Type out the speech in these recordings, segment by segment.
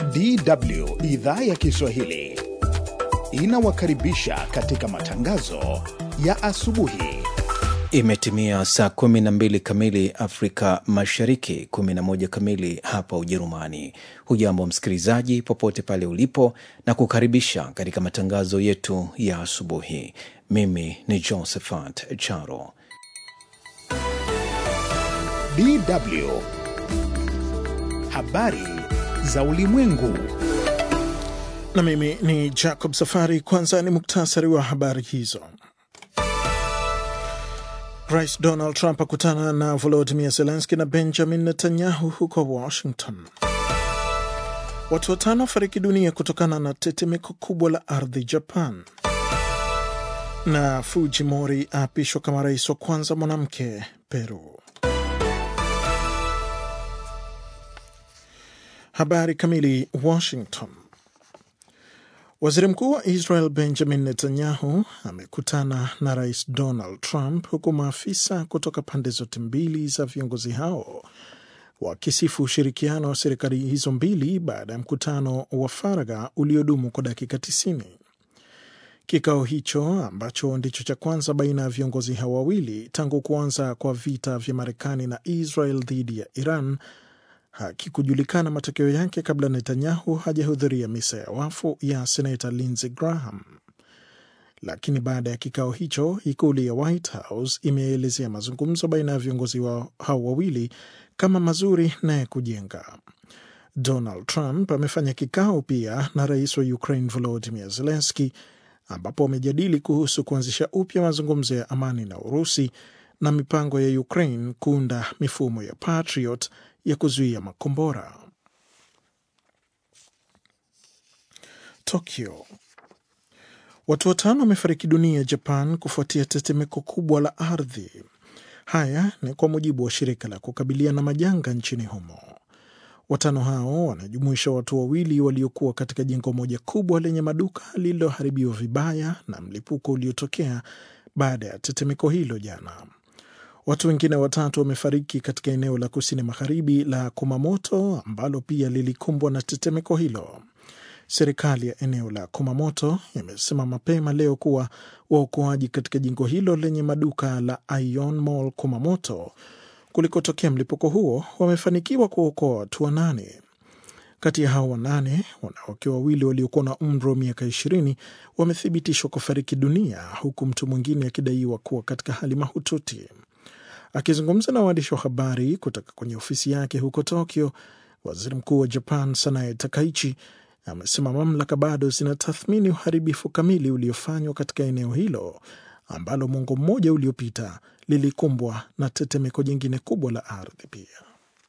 DW idhaa ya Kiswahili inawakaribisha katika matangazo ya asubuhi. Imetimia saa 12 kamili Afrika Mashariki, 11 kamili hapa Ujerumani. Hujambo msikilizaji, popote pale ulipo, na kukaribisha katika matangazo yetu ya asubuhi. Mimi ni Josephat Charo. DW habari za ulimwengu. Na mimi ni Jacob Safari. Kwanza ni muktasari wa habari hizo. Rais Donald Trump akutana na Volodimir Zelenski na Benjamin Netanyahu huko Washington. Watu watano wafariki dunia kutokana na tetemeko kubwa la ardhi Japan. Na Fujimori aapishwa kama rais wa kwanza mwanamke Peru. Habari kamili. Washington. Waziri mkuu wa Israel Benjamin Netanyahu amekutana na rais Donald Trump huku maafisa kutoka pande zote mbili za viongozi hao wakisifu ushirikiano wa serikali hizo mbili baada ya mkutano wa faragha uliodumu kwa dakika 90. Kikao hicho ambacho ndicho cha kwanza baina ya viongozi hao wawili tangu kuanza kwa vita vya Marekani na Israel dhidi ya Iran hakikujulikana matokeo yake kabla Netanyahu hajahudhuria misa ya wafu ya senata Lindsey Graham. Lakini baada ya kikao hicho, ikulu ya White House imeelezea mazungumzo baina ya viongozi wa hao wawili kama mazuri na ya kujenga. Donald Trump amefanya kikao pia na rais wa Ukraine Volodymyr Zelensky, ambapo wamejadili kuhusu kuanzisha upya mazungumzo ya amani na Urusi na mipango ya Ukraine kuunda mifumo ya Patriot ya kuzuia makombora. Tokyo. Watu watano wamefariki dunia Japan kufuatia tetemeko kubwa la ardhi. Haya ni kwa mujibu wa shirika la kukabiliana na majanga nchini humo. Watano hao wanajumuisha watu wawili waliokuwa katika jengo moja kubwa lenye maduka lililoharibiwa vibaya na mlipuko uliotokea baada ya tetemeko hilo jana. Watu wengine watatu wamefariki katika eneo la kusini magharibi la Kumamoto ambalo pia lilikumbwa na tetemeko hilo. Serikali ya eneo la Kumamoto imesema mapema leo kuwa waokoaji katika jengo hilo lenye maduka la Ion Mall Kumamoto kulikotokea mlipuko huo wamefanikiwa kuokoa watu wanane. Kati ya hao wanane, wanawake wawili waliokuwa na umri wa miaka ishirini wamethibitishwa kufariki dunia huku mtu mwingine akidaiwa kuwa katika hali mahututi. Akizungumza na waandishi wa habari kutoka kwenye ofisi yake huko Tokyo, waziri mkuu wa Japan Sanae Takaichi amesema mamlaka bado zinatathmini uharibifu kamili uliofanywa katika eneo hilo ambalo mwongo mmoja uliopita lilikumbwa na tetemeko jingine kubwa la ardhi. Pia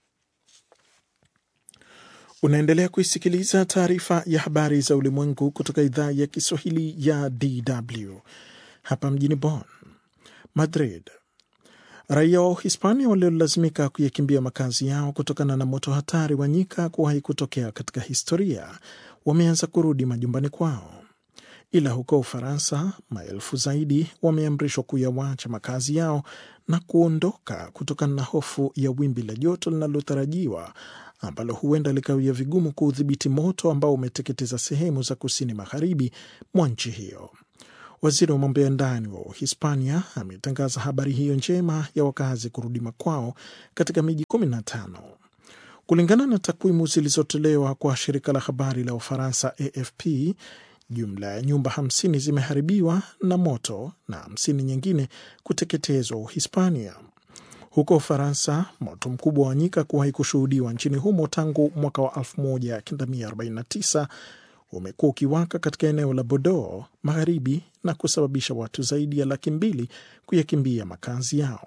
unaendelea kuisikiliza taarifa ya habari za ulimwengu kutoka idhaa ya Kiswahili ya DW hapa mjini Bonn. Madrid. Raia wa Uhispania waliolazimika kuyakimbia makazi yao kutokana na moto hatari wa nyika kuwahi kutokea katika historia wameanza kurudi majumbani kwao, ila huko Ufaransa maelfu zaidi wameamrishwa kuyawacha makazi yao na kuondoka kutokana na hofu ya wimbi la joto linalotarajiwa ambalo huenda likawia vigumu kuudhibiti moto ambao umeteketeza sehemu za kusini magharibi mwa nchi hiyo. Waziri wa mambo ya ndani wa Uhispania ametangaza habari hiyo njema ya wakazi kurudi makwao katika miji 15. Kulingana na takwimu zilizotolewa kwa shirika la habari la Ufaransa AFP, jumla ya nyumba 50 zimeharibiwa na moto na 50 nyingine kuteketezwa Uhispania. Huko Ufaransa, moto mkubwa wa nyika kuwahi kushuhudiwa nchini humo tangu mwaka wa 1949 umekuwa ukiwaka katika eneo la Bordeaux magharibi na kusababisha watu zaidi ya laki mbili kuyakimbia makazi yao.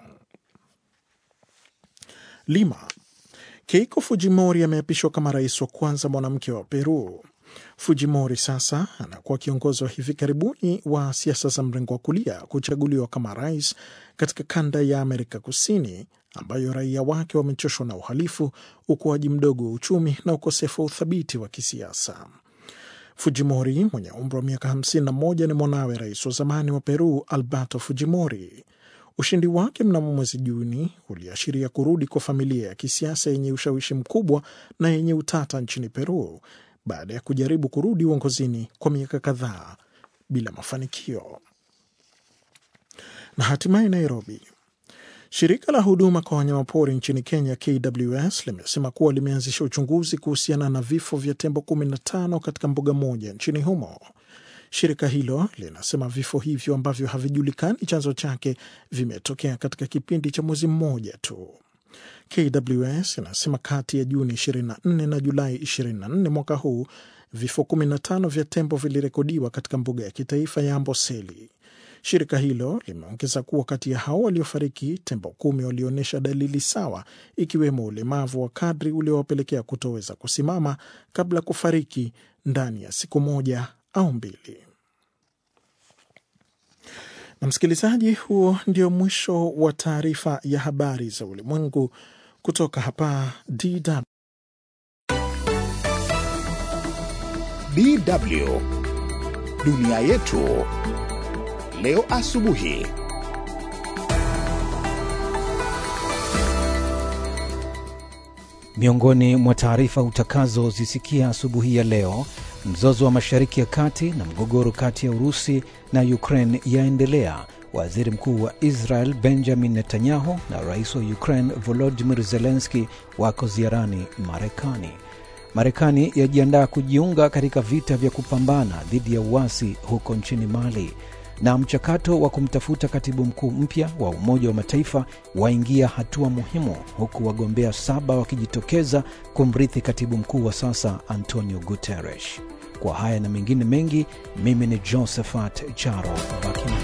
Lima. Keiko Fujimori ameapishwa kama rais wa kwanza mwanamke wa Peru. Fujimori sasa anakuwa kiongozi wa hivi karibuni wa siasa za mrengo wa kulia kuchaguliwa kama rais katika kanda ya Amerika Kusini ambayo raia wake wamechoshwa na uhalifu, ukuaji mdogo wa uchumi na ukosefu wa uthabiti wa kisiasa. Fujimori mwenye umri wa miaka 51 ni mwanawe rais wa zamani wa Peru Alberto Fujimori. Ushindi wake mnamo mwezi Juni uliashiria kurudi kwa familia ya kisiasa yenye ushawishi mkubwa na yenye utata nchini Peru baada ya kujaribu kurudi uongozini kwa miaka kadhaa bila mafanikio. Na hatimaye Nairobi, shirika la huduma kwa wanyamapori nchini Kenya KWS limesema kuwa limeanzisha uchunguzi kuhusiana na vifo vya tembo 15 katika mbuga moja nchini humo. Shirika hilo linasema vifo hivyo ambavyo havijulikani chanzo chake vimetokea katika kipindi cha mwezi mmoja tu. KWS inasema kati ya Juni 24 na Julai 24 mwaka huu vifo 15 vya tembo vilirekodiwa katika mbuga ya kitaifa ya Amboseli. Shirika hilo limeongeza kuwa kati ya hao waliofariki, tembo kumi walionyesha dalili sawa, ikiwemo ulemavu wa kadri uliowapelekea kutoweza kusimama kabla ya kufariki ndani ya siku moja au mbili. Na msikilizaji, huo ndio mwisho wa taarifa ya habari za ulimwengu kutoka hapa DW. DW dunia yetu leo asubuhi. Miongoni mwa taarifa utakazozisikia asubuhi ya leo, mzozo wa Mashariki ya Kati na mgogoro kati ya Urusi na Ukraine yaendelea. Waziri Mkuu wa Israel Benjamin Netanyahu na rais wa Ukraine Volodymyr Zelensky wako ziarani Marekani. Marekani yajiandaa kujiunga katika vita vya kupambana dhidi ya uasi huko nchini Mali na mchakato wa kumtafuta katibu mkuu mpya wa Umoja wa Mataifa waingia hatua muhimu, huku wagombea saba wakijitokeza kumrithi katibu mkuu wa sasa Antonio Guterres. Kwa haya na mengine mengi, mimi ni Josephat Charo Bakina.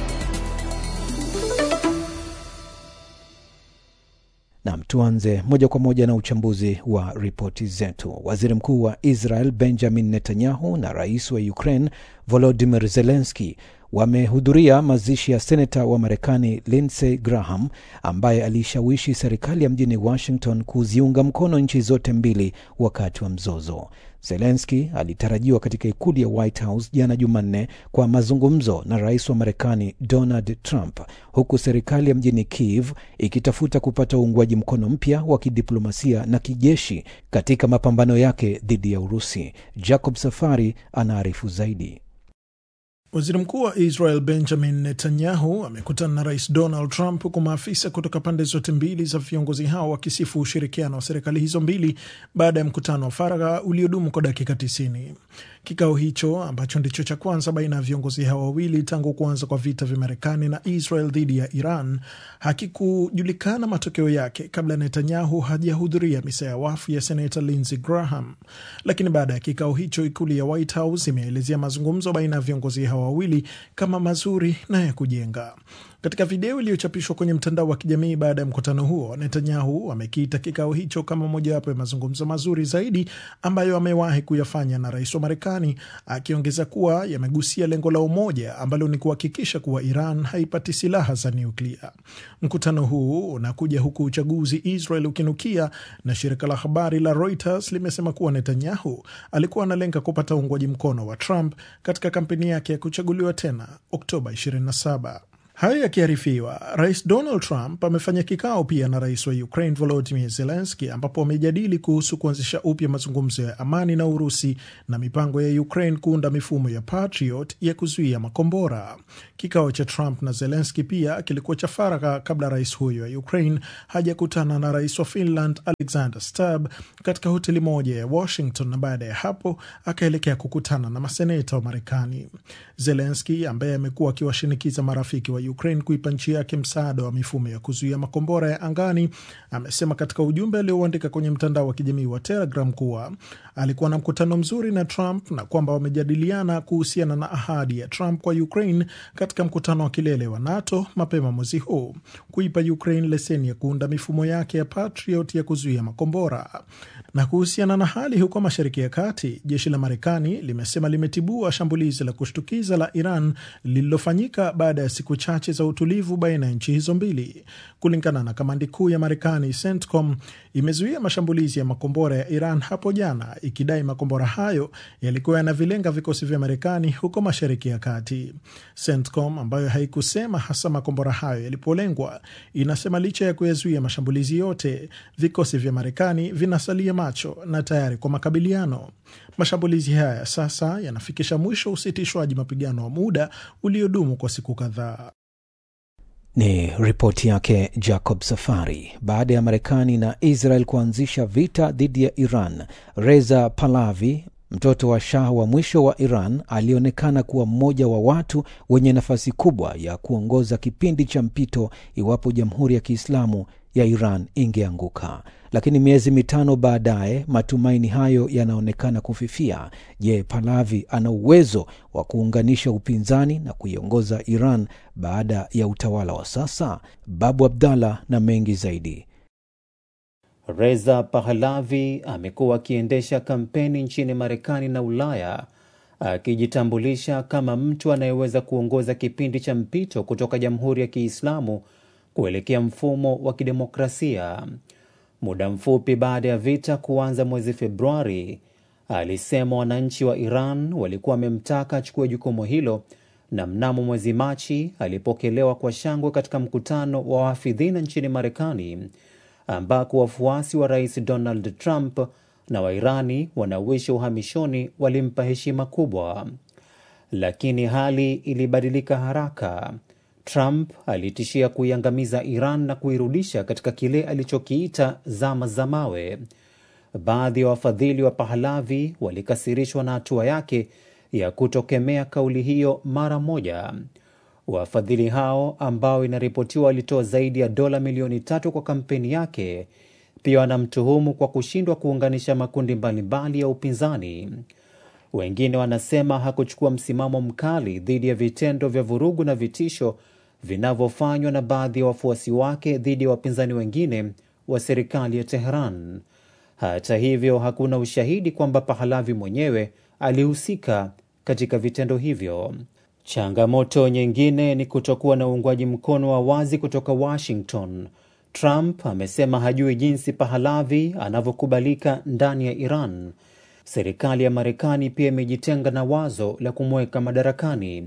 Nam, tuanze moja kwa moja na uchambuzi wa ripoti zetu. Waziri mkuu wa Israel Benjamin Netanyahu na rais wa Ukraine Volodymyr Zelensky wamehudhuria mazishi ya seneta wa Marekani Lindsey Graham ambaye aliishawishi serikali ya mjini Washington kuziunga mkono nchi zote mbili wakati wa mzozo. Zelenski alitarajiwa katika ikulu ya White House jana Jumanne kwa mazungumzo na rais wa Marekani Donald Trump, huku serikali ya mjini Kiev ikitafuta kupata uungwaji mkono mpya wa kidiplomasia na kijeshi katika mapambano yake dhidi ya Urusi. Jacob Safari anaarifu zaidi. Waziri mkuu wa Israel Benjamin Netanyahu amekutana na rais Donald Trump, huku maafisa kutoka pande zote mbili za viongozi hao wakisifu ushirikiano wa serikali hizo mbili baada ya mkutano wa faragha uliodumu kwa dakika 90. Kikao hicho ambacho ndicho cha kwanza baina ya viongozi hao wawili tangu kuanza kwa vita vya Marekani na Israel dhidi ya Iran hakikujulikana matokeo yake kabla Netanyahu hajahudhuria misa ya wafu ya senata Lindsey Graham. Lakini baada ya kikao hicho, ikulu ya White House imeelezea mazungumzo baina ya viongozi hao wawili kama mazuri na ya kujenga. Katika video iliyochapishwa kwenye mtandao wa kijamii baada ya mkutano huo, Netanyahu amekiita kikao hicho kama mojawapo ya mazungumzo mazuri zaidi ambayo amewahi kuyafanya na rais wa Marekani, akiongeza kuwa yamegusia lengo la umoja ambalo ni kuhakikisha kuwa Iran haipati silaha za nyuklia. Mkutano huu unakuja huku uchaguzi Israel ukinukia, na shirika la habari la Reuters limesema kuwa Netanyahu alikuwa analenga kupata uungwaji mkono wa Trump katika kampeni yake ya kuchaguliwa tena Oktoba 27. Hayo yakiarifiwa, rais Donald Trump amefanya kikao pia na rais wa Ukraine Volodymyr Zelensky, ambapo wamejadili kuhusu kuanzisha upya mazungumzo ya amani na Urusi na mipango ya Ukraine kuunda mifumo ya Patriot ya kuzuia makombora. Kikao cha Trump na Zelensky pia kilikuwa cha faragha kabla rais huyo wa Ukraine hajakutana na rais wa Finland Alexander Stubb katika hoteli moja ya Washington, na baada ya hapo akaelekea kukutana na maseneta wa Marekani. Zelensky ambaye amekuwa akiwashinikiza marafiki wa Ukraine kuipa nchi yake msaada wa mifumo ya kuzuia makombora ya angani, amesema katika ujumbe aliouandika kwenye mtandao wa kijamii wa Telegram kuwa alikuwa na mkutano mzuri na Trump na kwamba wamejadiliana kuhusiana na ahadi ya Trump kwa Ukraine katika mkutano wa kilele wa NATO mapema mwezi huu kuipa Ukraine leseni ya kuunda mifumo yake ya Patriot ya kuzuia makombora. Na kuhusiana na hali huko Mashariki ya Kati, jeshi la Marekani limesema limetibua shambulizi la kushtukiza la Iran lililofanyika baada ya siku chache za utulivu baina ya nchi hizo mbili. Kulingana na kamandi kuu ya Marekani, CENTCOM imezuia mashambulizi ya makombora ya Iran hapo jana, ikidai makombora hayo yalikuwa yanavilenga vikosi vya Marekani huko Mashariki ya Kati. CENTCOM ambayo haikusema hasa makombora hayo yalipolengwa, inasema licha ya kuyazuia mashambulizi yote, vikosi vya Marekani vinasalia macho na tayari kwa makabiliano. Mashambulizi haya sasa yanafikisha mwisho usitishwaji mapigano wa muda uliodumu kwa siku kadhaa. Ni ripoti yake Jacob Safari. Baada ya Marekani na Israel kuanzisha vita dhidi ya Iran, Reza Pahlavi, mtoto wa shah wa mwisho wa Iran, alionekana kuwa mmoja wa watu wenye nafasi kubwa ya kuongoza kipindi cha mpito iwapo Jamhuri ya Kiislamu ya Iran ingeanguka. Lakini miezi mitano baadaye matumaini hayo yanaonekana kufifia. Je, Pahlavi ana uwezo wa kuunganisha upinzani na kuiongoza Iran baada ya utawala wa sasa? Babu Abdallah na mengi zaidi. Reza Pahlavi amekuwa akiendesha kampeni nchini Marekani na Ulaya akijitambulisha kama mtu anayeweza kuongoza kipindi cha mpito kutoka Jamhuri ya Kiislamu kuelekea mfumo wa kidemokrasia. Muda mfupi baada ya vita kuanza mwezi Februari, alisema wananchi wa Iran walikuwa wamemtaka achukue jukumu hilo, na mnamo mwezi Machi alipokelewa kwa shangwe katika mkutano wa wahafidhina nchini Marekani, ambako wafuasi wa Rais Donald Trump na Wairani wanaoishi uhamishoni walimpa heshima kubwa. Lakini hali ilibadilika haraka. Trump alitishia kuiangamiza Iran na kuirudisha katika kile alichokiita zama za mawe. Baadhi ya wa wafadhili wa Pahlavi walikasirishwa na hatua yake ya kutokemea kauli hiyo mara moja. Wafadhili hao ambao inaripotiwa walitoa zaidi ya dola milioni tatu kwa kampeni yake, pia wanamtuhumu kwa kushindwa kuunganisha makundi mbalimbali ya upinzani. Wengine wanasema hakuchukua msimamo mkali dhidi ya vitendo vya vurugu na vitisho vinavyofanywa na baadhi ya wafuasi wake dhidi ya wapinzani wengine wa serikali ya Tehran. Hata hivyo, hakuna ushahidi kwamba Pahlavi mwenyewe alihusika katika vitendo hivyo. Changamoto nyingine ni kutokuwa na uungwaji mkono wa wazi kutoka Washington. Trump amesema hajui jinsi Pahlavi anavyokubalika ndani ya Iran. Serikali ya Marekani pia imejitenga na wazo la kumweka madarakani.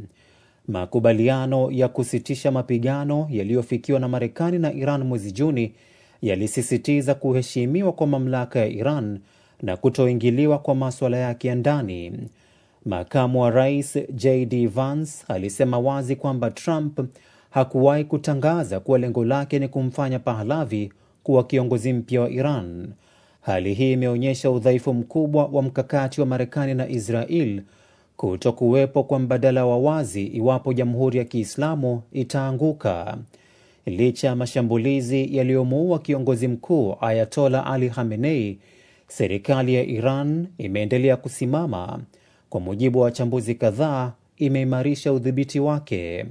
Makubaliano ya kusitisha mapigano yaliyofikiwa na Marekani na Iran mwezi Juni yalisisitiza kuheshimiwa kwa mamlaka ya Iran na kutoingiliwa kwa maswala yake ya ndani. Makamu wa rais JD Vance alisema wazi kwamba Trump hakuwahi kutangaza kuwa lengo lake ni kumfanya Pahlavi kuwa kiongozi mpya wa Iran. Hali hii imeonyesha udhaifu mkubwa wa mkakati wa Marekani na Israel kuto kuwepo kwa mbadala wa wazi iwapo Jamhuri ya Kiislamu itaanguka. Licha ya mashambulizi yaliyomuua kiongozi mkuu Ayatola Ali Khamenei, serikali ya Iran imeendelea kusimama. Kwa mujibu wa wachambuzi kadhaa, imeimarisha udhibiti wake.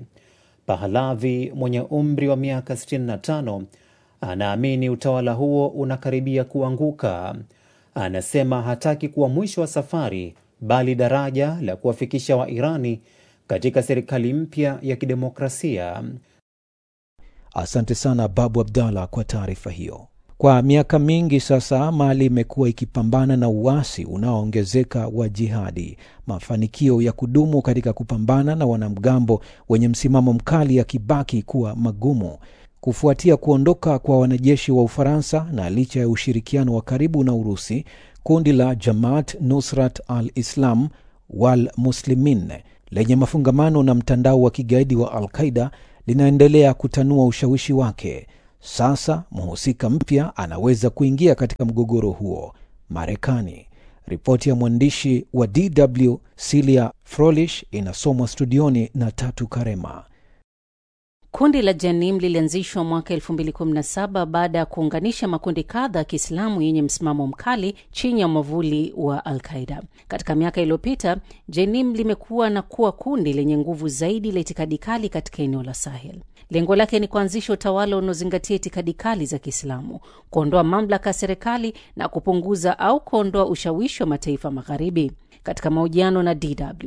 Pahlavi mwenye umri wa miaka 65 anaamini utawala huo unakaribia kuanguka. Anasema hataki kuwa mwisho wa safari, bali daraja la kuwafikisha Wairani katika serikali mpya ya kidemokrasia. Asante sana Babu Abdallah kwa taarifa hiyo. Kwa miaka mingi sasa, Mali imekuwa ikipambana na uasi unaoongezeka wa jihadi. Mafanikio ya kudumu katika kupambana na wanamgambo wenye msimamo mkali yakibaki kuwa magumu kufuatia kuondoka kwa wanajeshi wa Ufaransa na licha ya ushirikiano wa karibu na Urusi, kundi la Jamaat Nusrat al-Islam wal Muslimin lenye mafungamano na mtandao wa kigaidi wa Al-Qaida linaendelea kutanua ushawishi wake. Sasa mhusika mpya anaweza kuingia katika mgogoro huo, Marekani. Ripoti ya mwandishi wa DW Silia Frolish inasomwa studioni na Tatu Karema. Kundi la Janim lilianzishwa mwaka 2017 baada ya kuunganisha makundi kadha ya Kiislamu yenye msimamo mkali chini ya mwavuli wa Al-Qaida. Katika miaka iliyopita, Janim limekuwa na kuwa kundi lenye nguvu zaidi la itikadi kali katika eneo la Sahel. Lengo lake ni kuanzisha utawala unaozingatia itikadi kali za Kiislamu, kuondoa mamlaka ya serikali na kupunguza au kuondoa ushawishi wa mataifa magharibi. Katika mahojiano na DW,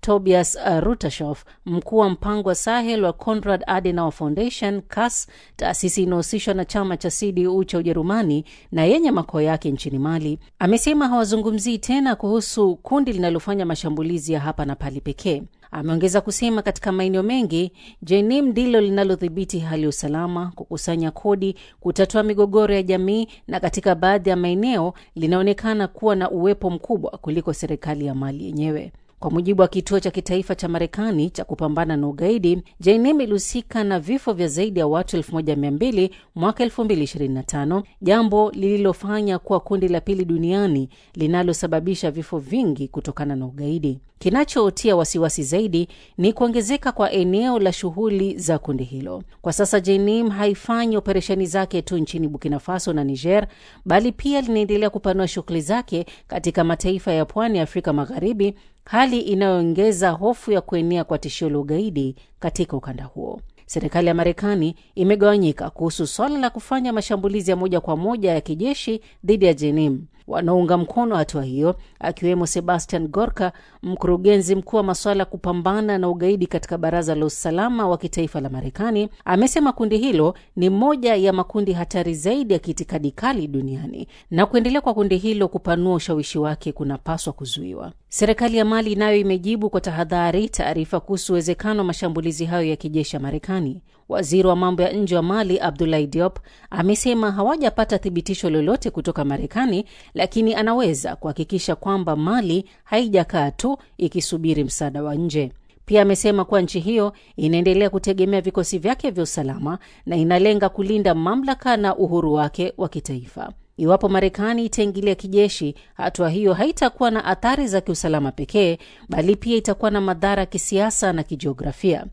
Tobias Rutashoff, mkuu wa mpango wa Sahel wa Konrad Adenauer Foundation CAS, taasisi inayohusishwa na chama cha CDU cha Ujerumani na yenye makao yake nchini Mali, amesema hawazungumzii tena kuhusu kundi linalofanya mashambulizi ya hapa na pale pekee. Ameongeza kusema katika maeneo mengi JNIM ndilo linalodhibiti hali ya usalama, kukusanya kodi, kutatua migogoro ya jamii, na katika baadhi ya maeneo linaonekana kuwa na uwepo mkubwa kuliko serikali ya Mali yenyewe. Kwa mujibu wa kituo cha kitaifa cha Marekani cha kupambana na ugaidi, JNIM ilihusika na vifo vya zaidi ya watu 1200 mwaka 2025, jambo lililofanya kuwa kundi la pili duniani linalosababisha vifo vingi kutokana na ugaidi. Kinachotia wasiwasi zaidi ni kuongezeka kwa eneo la shughuli za kundi hilo. Kwa sasa JNIM haifanyi operesheni zake tu nchini Burkina Faso na Niger, bali pia linaendelea kupanua shughuli zake katika mataifa ya pwani ya Afrika Magharibi, hali inayoongeza hofu ya kuenea kwa tishio la ugaidi katika ukanda huo. Serikali ya Marekani imegawanyika kuhusu swala la kufanya mashambulizi ya moja kwa moja ya kijeshi dhidi ya JNIM. Wanaounga mkono hatua hiyo akiwemo Sebastian Gorka, mkurugenzi mkuu wa masuala ya kupambana na ugaidi katika Baraza la Usalama wa Kitaifa la Marekani, amesema kundi hilo ni moja ya makundi hatari zaidi ya kiitikadi kali duniani na kuendelea kwa kundi hilo kupanua ushawishi wake kunapaswa kuzuiwa. Serikali ya Mali nayo imejibu kwa tahadhari taarifa kuhusu uwezekano wa mashambulizi hayo ya kijeshi ya Marekani. Waziri wa mambo ya nje wa Mali Abdoulaye Diop amesema hawajapata thibitisho lolote kutoka Marekani, lakini anaweza kuhakikisha kwamba Mali haijakaa tu ikisubiri msaada wa nje. Pia amesema kuwa nchi hiyo inaendelea kutegemea vikosi vyake vya usalama na inalenga kulinda mamlaka na uhuru wake wa kitaifa. Iwapo Marekani itaingilia kijeshi, hatua hiyo haitakuwa na athari za kiusalama pekee, bali pia itakuwa na madhara ya kisiasa na kijiografia.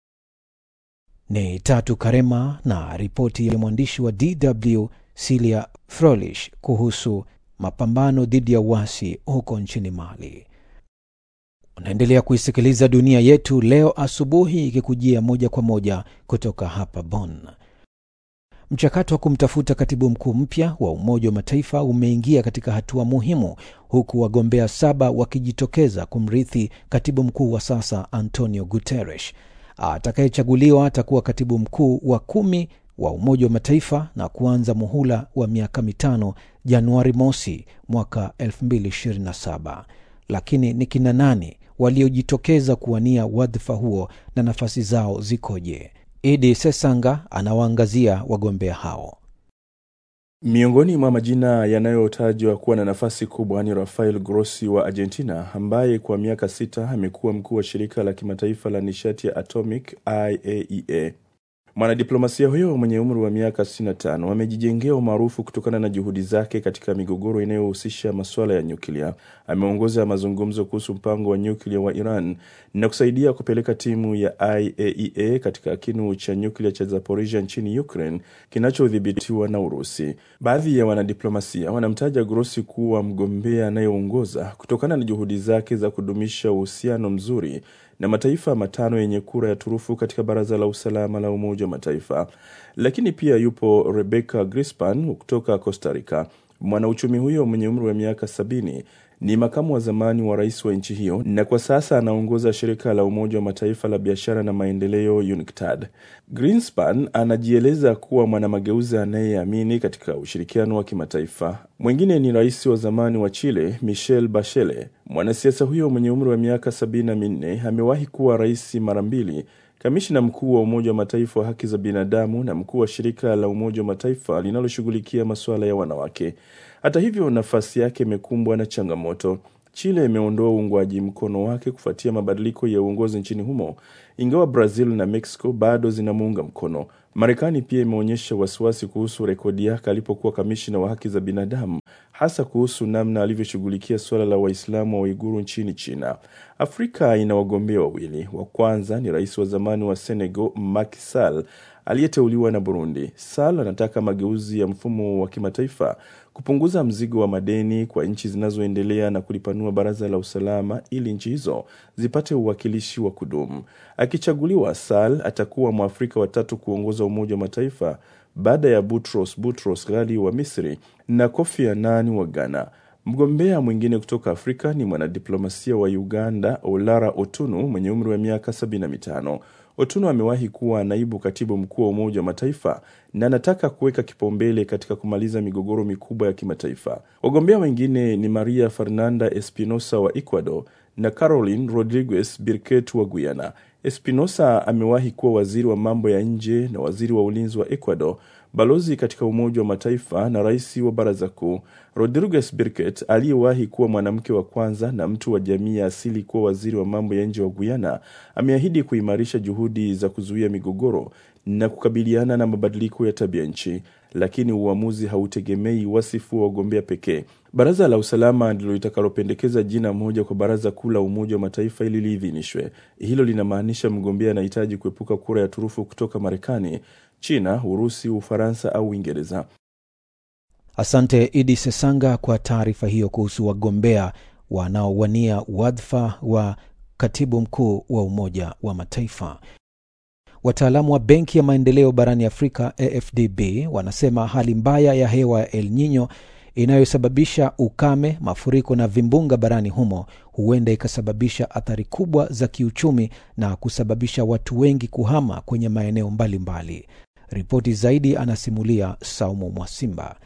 Ni Tatu Karema na ripoti ya mwandishi wa DW Silia Frolish kuhusu mapambano dhidi ya uasi huko nchini Mali. Unaendelea kuisikiliza Dunia Yetu leo asubuhi, ikikujia moja kwa moja kutoka hapa Bonn. Mchakato wa kumtafuta katibu mkuu mpya wa Umoja wa Mataifa umeingia katika hatua muhimu, huku wagombea saba wakijitokeza kumrithi katibu mkuu wa sasa Antonio Guterres. Atakayechaguliwa atakuwa katibu mkuu wa kumi wa Umoja wa Mataifa na kuanza muhula wa miaka mitano Januari mosi mwaka 2027. Lakini ni kina nani waliojitokeza kuwania wadhifa huo na nafasi zao zikoje? Idi Sesanga anawaangazia wagombea hao. Miongoni mwa majina yanayotajwa kuwa na nafasi kubwa ni Rafael Grossi wa Argentina, ambaye kwa miaka sita amekuwa mkuu wa shirika la kimataifa la nishati ya atomic IAEA. Mwanadiplomasia huyo mwenye umri wa miaka 65 amejijengea umaarufu kutokana na juhudi zake katika migogoro inayohusisha masuala ya nyuklia. Ameongoza mazungumzo kuhusu mpango wa nyuklia wa Iran na kusaidia kupeleka timu ya IAEA katika kinu cha nyuklia cha Zaporizhia nchini Ukraine kinachodhibitiwa na Urusi. Baadhi ya wanadiplomasia wanamtaja Grossi kuwa mgombea anayeongoza kutokana na juhudi zake za kudumisha uhusiano mzuri na mataifa matano yenye kura ya turufu katika Baraza la Usalama la Umoja wa Mataifa. Lakini pia yupo Rebecca Grispan kutoka Costa Rica. Mwanauchumi huyo mwenye umri wa miaka sabini ni makamu wa zamani wa rais wa nchi hiyo na kwa sasa anaongoza shirika la Umoja wa Mataifa la biashara na maendeleo UNCTAD. Greenspan anajieleza kuwa mwanamageuzi anayeamini katika ushirikiano wa kimataifa. Mwingine ni rais wa zamani wa Chile Michelle Bachelet. Mwanasiasa huyo mwenye umri wa miaka sabini na minne amewahi kuwa rais mara mbili, kamishina mkuu wa Umoja wa Mataifa wa haki za binadamu na mkuu wa shirika la Umoja wa Mataifa linaloshughulikia masuala ya wanawake. Hata hivyo, nafasi yake imekumbwa na changamoto. Chile imeondoa uungwaji mkono wake kufuatia mabadiliko ya uongozi nchini humo, ingawa Brazil na Mexico bado zinamuunga mkono. Marekani pia imeonyesha wasiwasi kuhusu rekodi yake alipokuwa kamishina wa haki za binadamu, hasa kuhusu namna alivyoshughulikia suala la Waislamu wa Uiguru nchini China. Afrika ina wagombea wawili. Wa kwanza ni rais wa zamani wa Senegal Macky Sall aliyeteuliwa na Burundi. Sall anataka mageuzi ya mfumo wa kimataifa, kupunguza mzigo wa madeni kwa nchi zinazoendelea na kulipanua baraza la usalama ili nchi hizo zipate uwakilishi wa kudumu. Akichaguliwa, Sall atakuwa Mwafrika watatu kuongoza Umoja wa Mataifa baada ya Boutros Boutros Ghali wa Misri na Kofi Annan wa Ghana. Mgombea mwingine kutoka Afrika ni mwanadiplomasia wa Uganda Olara Otunu mwenye umri wa miaka 75. Otunu amewahi kuwa naibu katibu mkuu wa Umoja wa Mataifa na anataka kuweka kipaumbele katika kumaliza migogoro mikubwa ya kimataifa. Wagombea wengine ni Maria Fernanda Espinosa wa Ecuador na Caroline Rodriguez Birket wa Guyana. Espinosa amewahi kuwa waziri wa mambo ya nje na waziri wa ulinzi wa Ecuador, balozi katika Umoja wa Mataifa na rais wa Baraza Kuu. Rodriguez Birket aliyewahi kuwa mwanamke wa kwanza na mtu wa jamii ya asili kuwa waziri wa mambo ya nje wa Guyana ameahidi kuimarisha juhudi za kuzuia migogoro na kukabiliana na mabadiliko ya tabia nchi, lakini uamuzi hautegemei wasifu wa wagombea pekee. Baraza la usalama ndilo litakalopendekeza jina moja kwa baraza kuu la Umoja wa Mataifa ili liidhinishwe. Hilo linamaanisha mgombea anahitaji kuepuka kura ya turufu kutoka Marekani, China, Urusi, Ufaransa au Uingereza. Asante Idi Sesanga kwa taarifa hiyo kuhusu wagombea wanaowania wadhifa wa katibu mkuu wa Umoja wa Mataifa. Wataalamu wa Benki ya Maendeleo barani Afrika, AFDB, wanasema hali mbaya ya hewa ya El Nino inayosababisha ukame, mafuriko na vimbunga barani humo huenda ikasababisha athari kubwa za kiuchumi na kusababisha watu wengi kuhama kwenye maeneo mbalimbali. Ripoti zaidi anasimulia Saumu Mwasimba.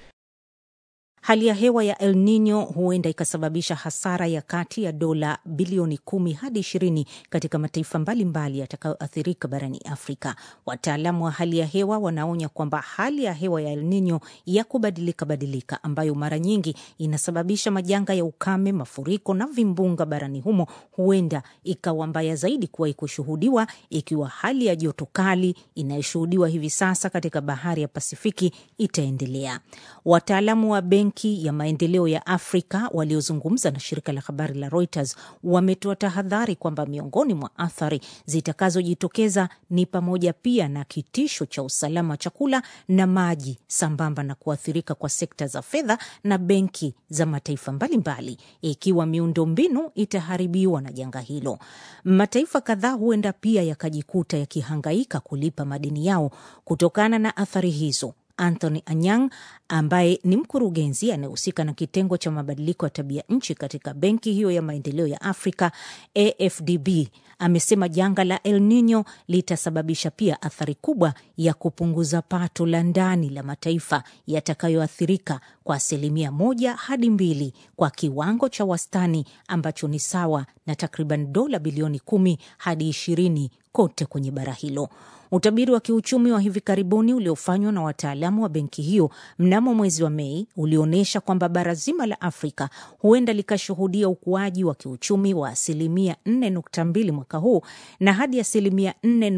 Hali ya hewa ya El Nino huenda ikasababisha hasara ya kati ya dola bilioni kumi hadi ishirini katika mataifa mbalimbali yatakayoathirika barani Afrika. Wataalamu wa hali ya hewa wanaonya kwamba hali ya hewa ya El Nino ya kubadilika badilika, ambayo mara nyingi inasababisha majanga ya ukame, mafuriko na vimbunga barani humo, huenda ikawa mbaya zaidi kuwahi kushuhudiwa, ikiwa hali ya joto kali inayoshuhudiwa hivi sasa katika bahari ya Pasifiki itaendelea. Wataalamu wa benki ya maendeleo ya Afrika waliozungumza na shirika la habari la Reuters wametoa tahadhari kwamba miongoni mwa athari zitakazojitokeza ni pamoja pia na kitisho cha usalama wa chakula na maji, sambamba na kuathirika kwa sekta za fedha na benki za mataifa mbalimbali, ikiwa miundombinu itaharibiwa na janga hilo. Mataifa kadhaa huenda pia yakajikuta yakihangaika kulipa madeni yao kutokana na athari hizo. Anthony Anyang ambaye ni mkurugenzi anayehusika na kitengo cha mabadiliko ya tabia nchi katika benki hiyo ya maendeleo ya Afrika AFDB amesema janga la El Nino litasababisha pia athari kubwa ya kupunguza pato la ndani la mataifa yatakayoathirika kwa asilimia moja hadi mbili kwa kiwango cha wastani ambacho ni sawa na takriban dola bilioni kumi hadi ishirini kote kwenye bara hilo. Utabiri wa kiuchumi wa hivi karibuni uliofanywa na wataalamu wa benki hiyo mnamo mwezi wa Mei ulionyesha kwamba bara zima la Afrika huenda likashuhudia ukuaji wa kiuchumi wa asilimia 4.2 mwaka huu na hadi asilimia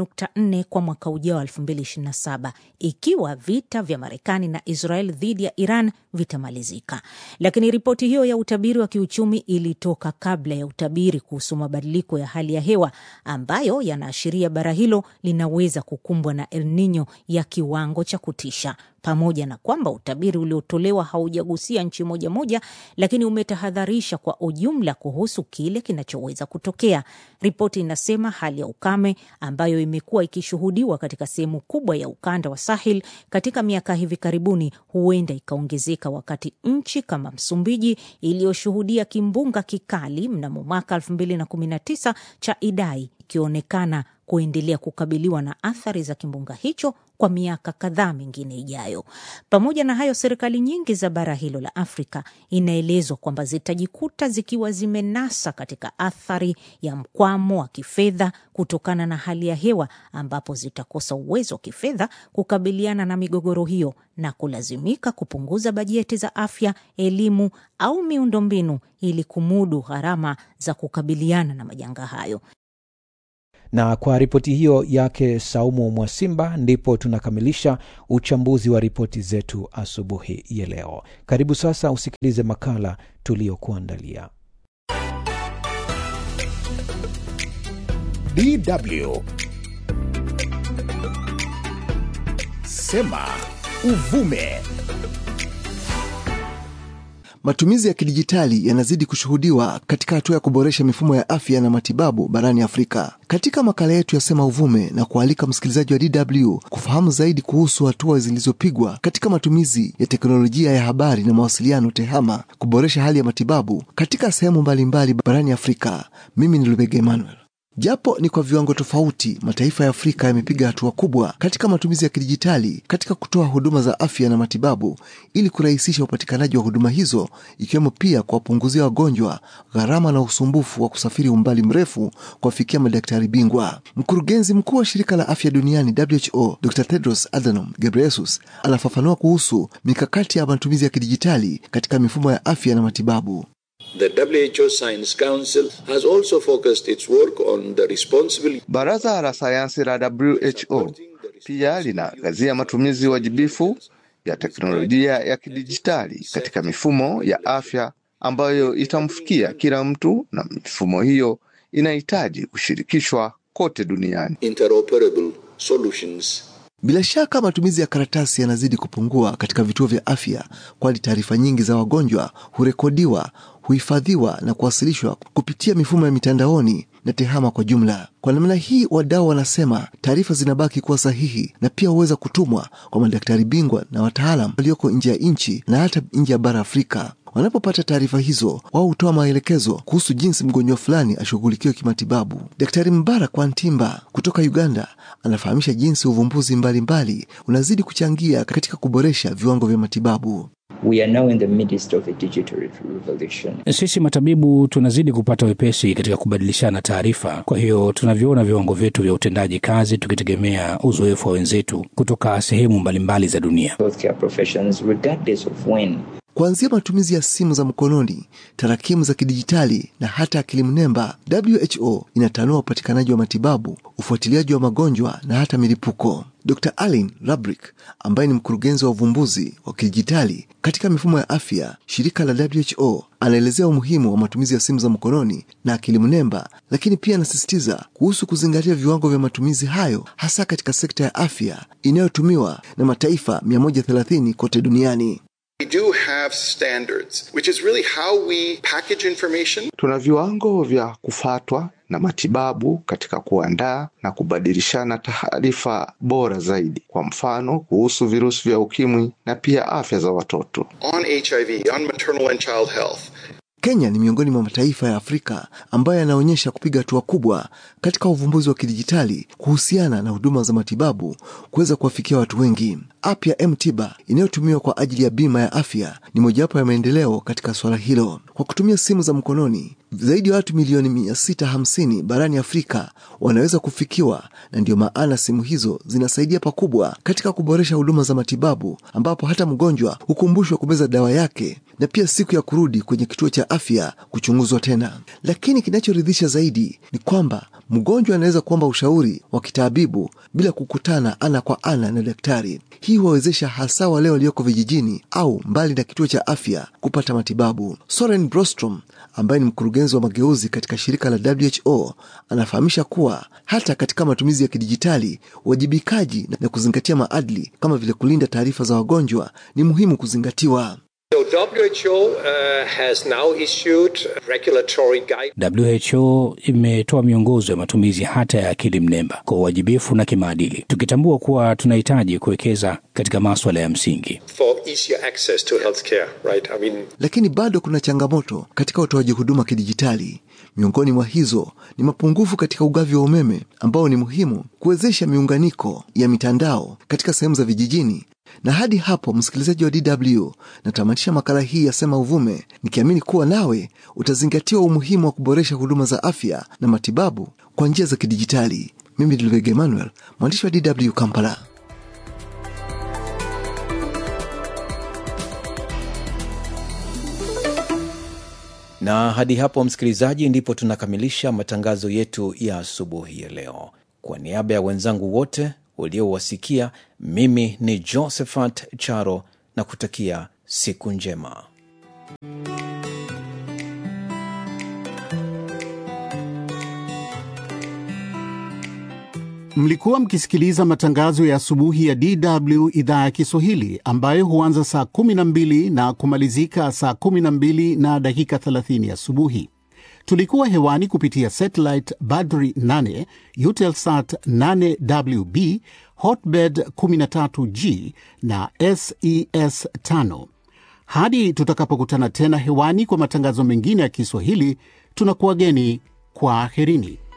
4.4 kwa mwaka ujao 2027 ikiwa vita vya Marekani na Israel dhidi ya Iran vitamalizika. Lakini ripoti hiyo ya utabiri wa kiuchumi ilitoka kabla ya utabiri kuhusu mabadiliko ya hali ya hewa ambayo yanaashiria bara hilo linaweza kukumbwa na El Nino ya kiwango cha kutisha. Pamoja na kwamba utabiri uliotolewa haujagusia nchi moja moja, lakini umetahadharisha kwa ujumla kuhusu kile kinachoweza kutokea. Ripoti inasema hali ya ukame ambayo imekuwa ikishuhudiwa katika sehemu kubwa ya ukanda wa Sahel katika miaka hivi karibuni huenda ikaongezeka, wakati nchi kama Msumbiji iliyoshuhudia kimbunga kikali mnamo mwaka 2019 cha Idai ikionekana kuendelea kukabiliwa na athari za kimbunga hicho kwa miaka kadhaa mingine ijayo. Pamoja na hayo, serikali nyingi za bara hilo la Afrika inaelezwa kwamba zitajikuta zikiwa zimenasa katika athari ya mkwamo wa kifedha kutokana na hali ya hewa, ambapo zitakosa uwezo wa kifedha kukabiliana na migogoro hiyo na kulazimika kupunguza bajeti za afya, elimu au miundombinu ili kumudu gharama za kukabiliana na majanga hayo. Na kwa ripoti hiyo yake Saumu Mwasimba, ndipo tunakamilisha uchambuzi wa ripoti zetu asubuhi ya leo. Karibu sasa usikilize makala tuliyokuandalia. DW Sema Uvume. Matumizi ya kidijitali yanazidi kushuhudiwa katika hatua ya kuboresha mifumo ya afya na matibabu barani Afrika. Katika makala yetu ya Sema Uvume na kualika msikilizaji wa DW kufahamu zaidi kuhusu hatua zilizopigwa katika matumizi ya teknolojia ya habari na mawasiliano TEHAMA kuboresha hali ya matibabu katika sehemu mbalimbali barani Afrika. Mimi ni Lubega Emmanuel. Japo ni kwa viwango tofauti, mataifa ya Afrika yamepiga hatua kubwa katika matumizi ya kidijitali katika kutoa huduma za afya na matibabu ili kurahisisha upatikanaji wa huduma hizo, ikiwemo pia kuwapunguzia wagonjwa gharama na usumbufu wa kusafiri umbali mrefu kuwafikia madaktari bingwa. Mkurugenzi mkuu wa shirika la afya duniani WHO, Dr. Tedros Adhanom Ghebreyesus anafafanua kuhusu mikakati ya matumizi ya kidijitali katika mifumo ya afya na matibabu. The WHO Science Council has also focused its work on the responsible Baraza la sayansi la WHO pia linaangazia matumizi wajibifu ya teknolojia ya kidijitali katika mifumo ya afya ambayo itamfikia kila mtu, na mifumo hiyo inahitaji kushirikishwa kote duniani. interoperable solutions. Bila shaka matumizi ya karatasi yanazidi kupungua katika vituo vya afya, kwani taarifa nyingi za wagonjwa hurekodiwa, huhifadhiwa na kuwasilishwa kupitia mifumo ya mitandaoni na TEHAMA kwa jumla. Kwa namna hii, wadau wanasema taarifa zinabaki kuwa sahihi na pia huweza kutumwa kwa madaktari bingwa na wataalam walioko nje ya nchi na hata nje ya bara Afrika. Wanapopata taarifa hizo, wao hutoa maelekezo kuhusu jinsi mgonjwa fulani ashughulikiwe kimatibabu. Daktari Mbarak Wantimba kutoka Uganda anafahamisha jinsi uvumbuzi mbalimbali mbali unazidi kuchangia katika kuboresha viwango vya matibabu. We are now in the midst of a digital revolution. Sisi matabibu tunazidi kupata wepesi katika kubadilishana taarifa. Kwa hiyo tunavyoona viwango vyetu vya utendaji kazi tukitegemea uzoefu wa wenzetu kutoka sehemu mbalimbali za dunia. Healthcare professions, regardless of when Kuanzia matumizi ya simu za mkononi, tarakimu za kidijitali na hata akili mnemba, WHO inatanua upatikanaji wa matibabu, ufuatiliaji wa magonjwa na hata milipuko. Dr. Alin Rabrick ambaye ni mkurugenzi wa uvumbuzi wa kidijitali katika mifumo ya afya, shirika la WHO, anaelezea umuhimu wa matumizi ya simu za mkononi na akili mnemba, lakini pia anasisitiza kuhusu kuzingatia viwango vya matumizi hayo hasa katika sekta ya afya inayotumiwa na mataifa 130 kote duniani. We do have standards, which is really how we package information. Tuna viwango vya kufatwa na matibabu katika kuandaa na kubadilishana taarifa bora zaidi, kwa mfano kuhusu virusi vya ukimwi na pia afya za watoto. On HIV, on maternal and child health. Kenya ni miongoni mwa mataifa ya Afrika ambayo yanaonyesha kupiga hatua kubwa katika uvumbuzi wa kidijitali kuhusiana na huduma za matibabu kuweza kuwafikia watu wengi. App ya M-Tiba inayotumiwa kwa ajili ya bima ya afya ni mojawapo ya maendeleo katika suala hilo. Kwa kutumia simu za mkononi, zaidi ya watu milioni 650 barani Afrika wanaweza kufikiwa, na ndiyo maana simu hizo zinasaidia pakubwa katika kuboresha huduma za matibabu, ambapo hata mgonjwa hukumbushwa kumeza dawa yake na pia siku ya kurudi kwenye kituo cha afya kuchunguzwa tena. Lakini kinachoridhisha zaidi ni kwamba mgonjwa anaweza kuomba ushauri wa kitaabibu bila kukutana ana kwa ana na daktari. Hii huwawezesha hasa wale walioko vijijini au mbali na kituo cha afya kupata matibabu. Soren Brostrom ambaye ni mkurugenzi wa mageuzi katika shirika la WHO anafahamisha kuwa hata katika matumizi ya kidijitali, uwajibikaji na kuzingatia maadili kama vile kulinda taarifa za wagonjwa ni muhimu kuzingatiwa. So WHO uh, has now issued regulatory guidelines. WHO imetoa miongozo ya matumizi hata ya akili mnemba kwa uwajibifu na kimaadili, tukitambua kuwa tunahitaji kuwekeza katika maswala ya msingi. For easier access to healthcare, right? I mean, Lakini bado kuna changamoto katika utoaji huduma kidijitali. Miongoni mwa hizo ni mapungufu katika ugavi wa umeme ambao ni muhimu kuwezesha miunganiko ya mitandao katika sehemu za vijijini. Na hadi hapo, msikilizaji wa DW, natamatisha makala hii ya Sema Uvume nikiamini kuwa nawe utazingatiwa umuhimu wa kuboresha huduma za afya na matibabu kwa njia za kidijitali. Mimi ni Lubega Emmanuel, mwandishi wa DW Kampala. Na hadi hapo, msikilizaji, ndipo tunakamilisha matangazo yetu ya asubuhi ya leo. Kwa niaba ya wenzangu wote uliowasikia, mimi ni Josephat Charo na kutakia siku njema. Mlikuwa mkisikiliza matangazo ya asubuhi ya DW idhaa ya Kiswahili ambayo huanza saa 12 na kumalizika saa 12 na dakika 30 asubuhi. Tulikuwa hewani kupitia satellite Badri 8, Eutelsat 8WB, Hotbird 13G na SES 5. Hadi tutakapokutana tena hewani kwa matangazo mengine ya Kiswahili, tunakuwageni kwa aherini.